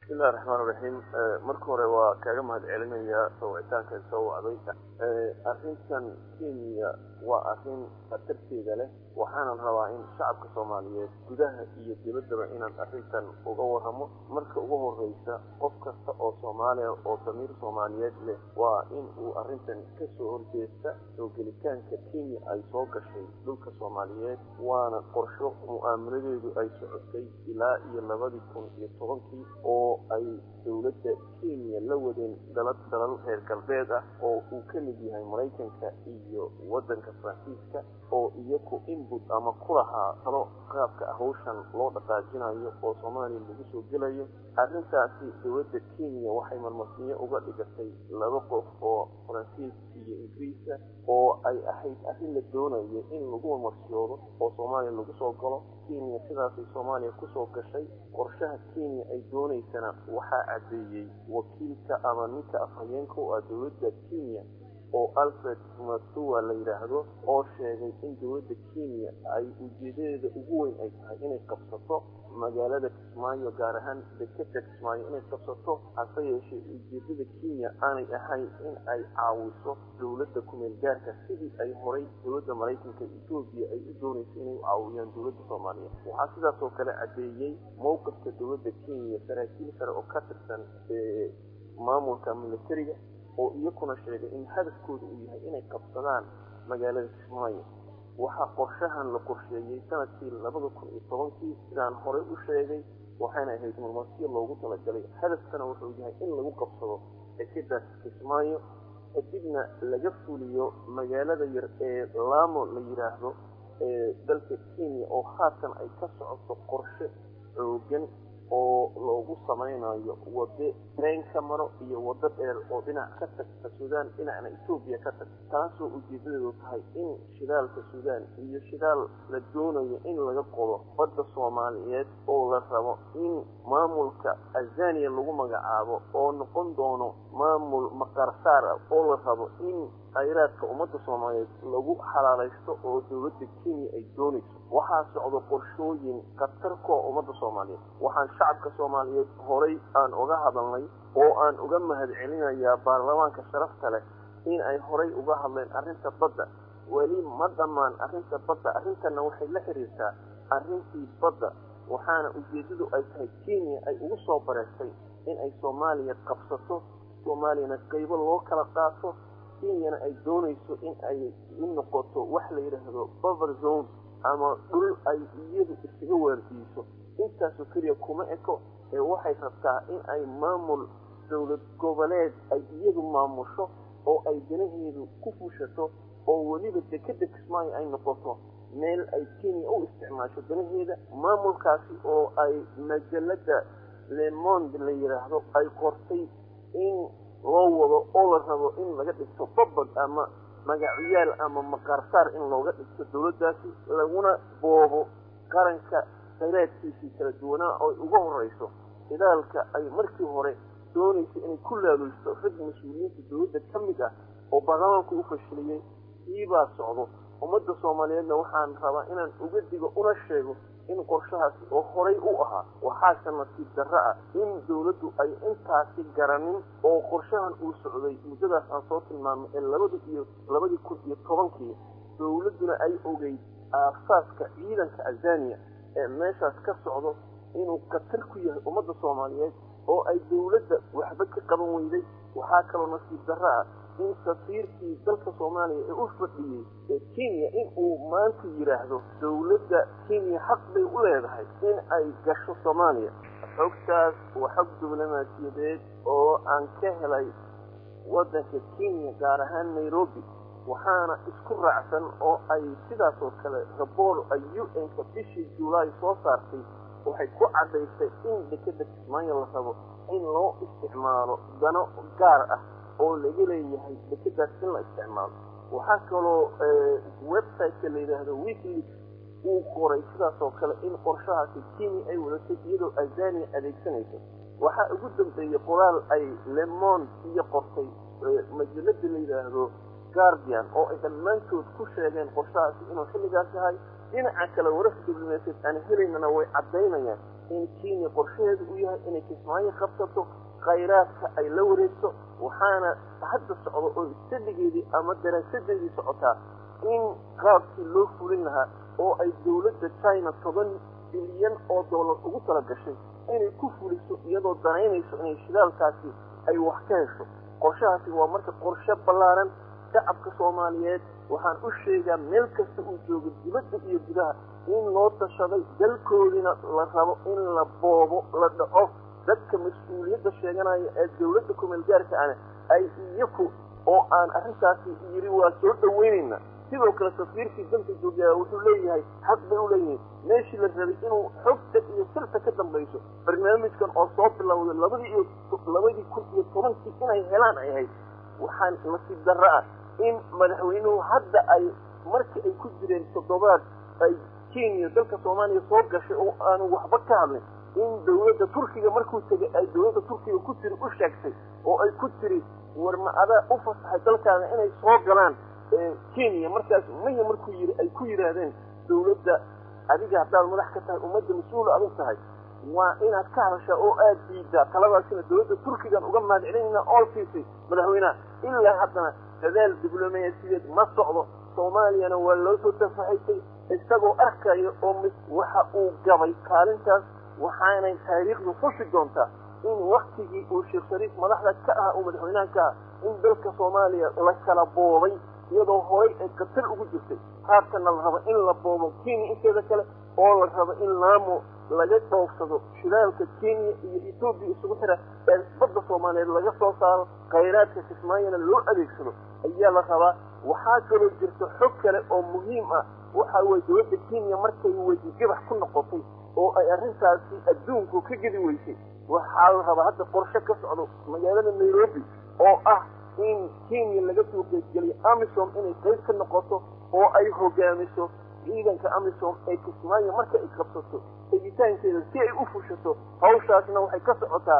bismillahi raxmaan raxiim marka hore waa kaaga mahad celinayaa sawicitaanka soo wacday arrintan kenya waa arrin khatarteeda leh waxaanan rabaa in shacabka soomaaliyeed gudaha iyo dibaddaba inaan arrintan uga warramo marka ugu horreysa qof kasta oo soomaaliya oo damiir soomaaliyeed leh waa in uu arrintan ka soo horjeesta soo gelitaanka kenya ay soo gashay dhulka soomaaliyeed waana qorsho mu'aamaladeedu ay socotay ilaa iyo labadii kun iyo tobankii oo ay dowladda kenya la wadeen dalad dalal reer galbeed ah oo uu ka mid yahay maraykanka iyo waddanka faransiiska oo iyaku inbut ama ku lahaa talo qaabka hawshan loo dhaqaajinayo oo soomaaliya lagu soo gelayo arrintaasi dowladda kenya waxay marmarsiinyo uga dhigatay laba qof oo faransiis iyo ingiriisa oo ay ahayd arrin la doonayo in lagu marmarsiyoodo oo soomaaliya lagu soo galo kenya sidaasay soomaaliya kusoo gashay qorshaha kenya ay doonaysana waxaa caddeeyey wakiilka ama ninka afhayeenka u ah dowladda kenya oo alfred matua la yidhaahdo oo sheegay in dowladda kenya ay ujeedadeeda ugu weyn ay tahay inay qabsato magaalada kismaayo gaar ahaan dekeda kismaayo inay qabsato hase yeeshee ujeedada kenya aanay ahayn in ay caawiso dowladda kumeel gaarka sidii ay horay dowladda maraykanka etoobiya ay u doonayso inay u caawiyaan dowladda soomaaliya waxaa sidaas oo kale caddeeyey mowqifka dowladda kenya saraakiil sare oo ka tirsan maamulka militariga oo iyakuna sheegay in hadafkooda uu yahay inay qabsadaan magaalada kismaayo waxaa qorshahan la qorsheeyey sanadkii labada kun iyo tobankii sidaan horey u sheegay waxayna ahayd marmarsiyo loogu talagalay hadafkana wuxuu yahay in lagu qabsado dekedaas kismaayo kadibna laga fuliyo magaalada yar ee laamo la yidhaahdo ee dalka kenya oo haatan ay ka socoto qorshe xoogan oo loogu samaynayo wado reen ka maro iyo waddo dheer oo dhinac ka tagta suudaan dhinacna etoobiya ka tagta taasoo ujeedadeedu tahay in shidaalka suudaan iyo shidaal la doonayo in laga qodo badda soomaaliyeed oo la rabo in maamulka azaniya lagu magacaabo oo noqon doono maamul maqaarsaar ah oo la rabo in khayraadka ummadda soomaaliyeed lagu xalaalaysto oo dowladda kenya ay doonayso waxaa socdo qorshooyin khatar kuwa ummadda soomaaliyeed waxaan shacabka soomaaliyeed horay aan uga hadalnay oo aan uga mahad celinayaa baarlamaanka sharafta leh in ay horay uga hadleen arrinta badda weli ma dhammaan arrinta badda arrintanna waxay la xiriirtaa arrintii badda waxaana ujeeddadu ay tahay kenya ay ugu soo bareertay in ay soomaaliya qabsato soomaaliyana qaybo loo kala qaato kenyana ay doonayso in ay u noqoto wax la yidhaahdo bover zone ama dhul ay iyadu isaga waardiiso intaasoo keliya kuma eko ee waxay rabtaa in ay maamul dowlad goboleed ay iyadu maamusho oo ay danaheedu ku fushato oo weliba dekeda kismaayo ay noqoto meel ay kenya u isticmaasho danaheeda maamulkaasi oo ay majalada lemond la yidhaahdo ay qortay in loo wado oo la rabo in laga dhigto babad ama magacyaal ama maqaarsaar in looga dhigto dowladdaasi laguna boobo qaranka khayraadkiisii kala duwanaa oo uga horrayso shidaalka ay markii hore doonaysa inay ku laaluysto rag mas-uuliyiinta dowladda ka mid ah oo baarlamaanku u fashiliyey siibaa socdo ummadda soomaaliyeedna waxaan rabaa inaan uga digo una sheego in qorshahaasi oo horay u ahaa waxaase nasiib darro ah in dowladdu ay intaasi garanin oo qorshahan uu socday muddadaas aan soo tilmaamay ee labada iyo labadii kun iyo tobankii dowladduna ay ogeyd aasaaska ciidanka azaniya ee meeshaas ka socdo inuu khatar ku yahay ummadda soomaaliyeed oo ay dowladda waxba ka qaban weyday waxaa kaloo nasiib darro ah in safiirkii dalka soomaaliya ee u fadhiyey ee kenya in uu maanta yidhaahdo dowladda kenya xaq bay u leedahay in ay gasho soomaaliya xogtaas waa xog diblomaasiyadeed oo aan ka helay waddanka kenya gaar ahaan nairobi waxaana isku raacsan oo ay sidaas oo kale raboor ay u n-ka bishii julaay soo saartay waxay ku caddaysay in dekeda kismaayo la rabo in loo isticmaalo dano gaar ah oo laga leeyahay dekedaas in la isticmaalo waxaa kaloo websiteka la yidhaahdo weekleaks uu qoray sidaas oo kale in qorshahaasi kenya ay wadatay iyadoo azania adeegsanayso waxaa ugu dambeeyey qoraal ay lemond iyo qortay majalada la yidhaahdo guardian oo ay dhammaantood ku sheegeen qorshahaasi inuu xilligaas yahay dhinaca kale wararka diblomaasiyeed aan helaynana way caddaynayaan in kenya qorshaheedu uu yahay inay kismaayo qabsato khayraadka ay la wareegto waxaana hadda socdo oo istadigeedii ama daraasadeedii socotaa in qaabkii loo fulin lahaa oo ay dowladda china toban bilyan oo dollar ugu tala gashay inay ku fuliso iyadoo danaynayso inay shidaalkaasi ay wax ka hesho qorshahaasi waa marka qorshe ballaaran shacabka soomaaliyeed waxaan u sheegaa meel kasta uu joogo dibadda iyo gudaha in loo tashaday dalkoodina la rabo in la boobo la dhaco dadka mas-uuliyadda sheeganaya ee dowladda kumeelgaarka ana ay iyaku oo aan arrintaasi yidhi waa soo dhaweynayna sidoo kale safiirkii dalka joogaa wuxuu leeyahay xaq bay u leeyihiin meeshii la rabay inuu xogta iyo sirta ka dambayso barnaamijkan oo soo bilowday labadii iyo labadii kun iyo tobankii inay helaan ay ahayd waxaan nasiib darro ah in madaxweynuhu hadda ay markii ay ku jireen toddobaad ay kenya dalka soomaaliya soo gashay oo aanu waxba ka hadlin in dowladda turkiga markuu tegay ay dowladda turkiga ku tiri u sheegtay oo ay ku tiri war ma adaa u fasaxay dalkaana inay soo galaan kenya markaas maya markuu yiri ay ku yidhaahdeen dowladda adiga haddaad madax ka tahay ummadda mas-uul adag tahay waa inaad ka hadashaa oo aad diidaa taladaasina dowladda turkigan uga mahadcelinayna ool siisay madaxweynaha ilaa haddana dadaal diblomaasiyeed ma socdo soomaaliyana waa loo soo tafaxaysay isagoo arkaya oo waxa uu gabay kaalintaas waxaanay taariikhdu xusi doontaa in waktigii uu sheekh shariif madaxda ka aha uu madaxweynaha ka aha in dalka soomaaliya la kala boobay iyadoo horay ay qatar ugu jirtay haatana la rabo in la boobo kenya inteeda kale oo la rabo in laamo laga dhoofsado shidaalka kenya iyo etoobiya isugu xira ee badda soomaaliyeed laga soo saaro khayraadka kismaayona loo adeegsado ayaa la rabaa waxaa kaloo jirta xog kale oo muhiim ah waxa weye dowladda kenya markay weydigabax ku noqotay oo ay arrintaasi adduunku ka gedi weysay waxaa la rabaa hadda qorshe ka socdo magaalada nairobi oo ah in kenya laga soo qeybgeliyo amisom inay qayb ka noqoto oo ay hogaamiso ciidanka amisom ee kismaayo marka ay qabsato tegitaankeeda si ay u fushato hawshaasna waxay ka socotaa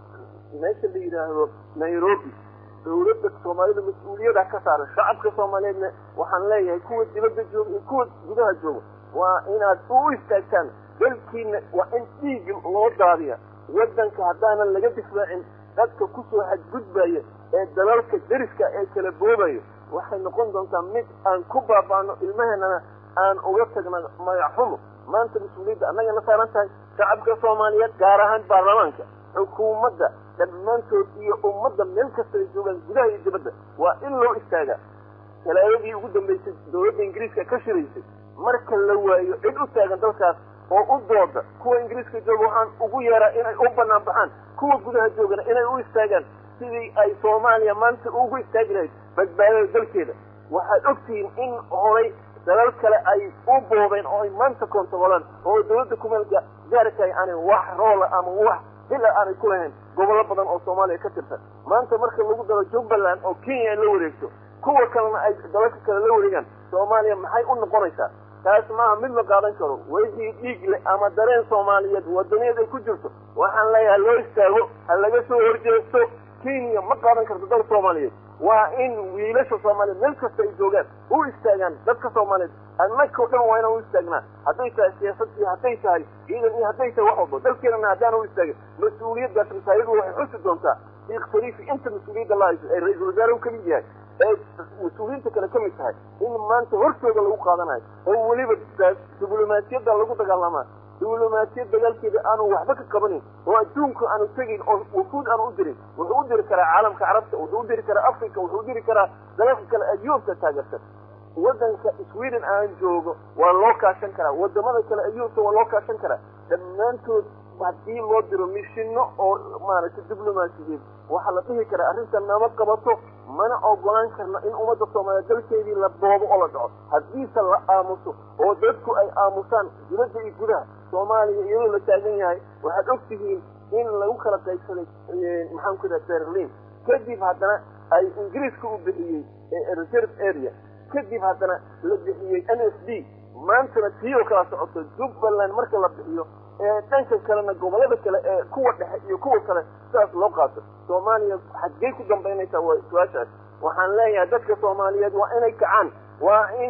meesha la yidhaahdo nairobi dowladda soomaalida mas-uuliyada ka saaran shacabka soomaaliyeedna waxaan leeyahay kuwa dibadda jooga iyo kuwa gudaha jooga waa inaad u istaagtaan dalkiina waa in dhiig loo daadiya waddanka haddaanan laga difaacin dadka kusoo xadgudbaya ee dalalka deriska ee kala boobayo waxay noqon doontaa mid aan ku baaba'no ilmaheenana aan uga tagna magaxxumo maanta mas-uuliyadda annagana saaran tahay shacabka soomaaliyeed gaar ahaan baarlamaanka xukuumadda dhammaantood iyo ummadda meel kasta ay joogaan gudaha iyo dibadda waa in loo istaagaa talaadadii ugu dambaysay dowladda ingiriiska ka shiraysay marka la waayo cid u taagan dalkaas oo u dooda kuwa ingiriiska jooga waxaan ugu yeeraa inay u bannaan baxaan kuwa gudaha joogana inay u istaagaan sidii ay soomaaliya maanta ugu istaagi lahayd badbaadada dalkeeda waxaad ogtihiin in horay dalal kale ay u boobeen oo ay maanta koontarolaan oo dowladda kumeel gaarkaay aanay wax roola ama wax bila aanay ku lahayn gobollo badan oo soomaaliya ka tirsan maanta marka lagu daro jubbaland oo kenya ay la wareegto kuwa kalena ay dalalka kale la wareegaan soomaaliya maxay u noqonaysaa taas maaha mid la qaadan karo wixii dhiig leh ama dareen soomaaliyeed wadaniyeed ay ku jirto waxaan leeyahay loo istaago ha laga soo horjeesto kenya ma qaadan karto dal soomaaliyeed waa in wiilasha soomaaliyeed meel kasta ay joogaan u istaagaan dadka soomaaliyeed annaka o dhan waa inaan u istaagnaa hadday tahay siyaasad iyo hadday tahay ciidan iyo hadday tahay wax walba dalkeenana haddaan u istaagin mas-uuliyaddaas masaayadu waxay xusi doontaa sheekh shariifi inta mas-uuliyadda la hayso ee ra-iisul wasaare u kamid yahay ee mas-uuliyiinta kale ka mid tahay in maanta hortooda lagu qaadanayo oo weliba diblomaasiyadda lagu dagaalamaa diblomaasiyad dagaalkeeda aanu waxba ka qabanin oo adduunka aanu tegin oo wufuud aanu u dirin wuxuu u diri karaa caalamka carabta wuxuu u diri karaa africa wuxuu u diri karaa dalalka kale adduunka taageersan waddanka sweden aan joogo waa loo kaashan karaa wadamada kale adduunka waa loo kaashan karaa dhammaantood haddii loo diro mishino oo maaragtay diblomaasiyeed waxaa la dhihi karaa arrintan nama qabato mana ogolaan karno in ummadda soomaaliyeed dalkeedii la boobo oo la dhaco haddiise la aamuso oo dadku ay aamusaan dibadda iyo gudaha soomaaliya iyadoo la taagan yahay waxaad og tihiin in lagu kala qaybsaday maxaan ku idhaha berlin kadib haddana ay ingiriiska u bixiyey reserve area kadib haddana la bixiyey n s d maantana tii oo kala socoto jubbaland marka la bixiyo ee dhanka kalena gobollada kale ee kuwa dhexe iyo kuwa kale sidaas loo qaato soomaaliya xaggey ku dambaynaysaa waa su-aashaas waxaan leeyahay dadka soomaaliyeed waa inay kacaan waa in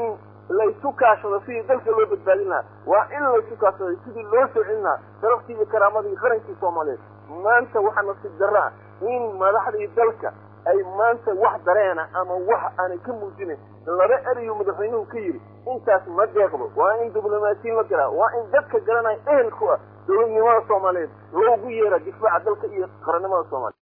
laysu kaashado sidii dalka loo badbaadin lahaa waa in laysu kaashaday sidii loo soo celin lahaa sharaftii iyo karaamadii qarankii soomaaliyeed maanta waxaa nasiib darro ah in madaxdii dalka ay maanta wax dareena ama wax aanay ka muujinayn laba erayu madaxweynuhu ka yidhi intaas ma deeqdo waa in diblomaasiyin la galaa waa in dadka garanaya ehelku ah dowladnimada soomaaliyeed loogu yeera difaaca dalka iyo qarannimada soomaaliya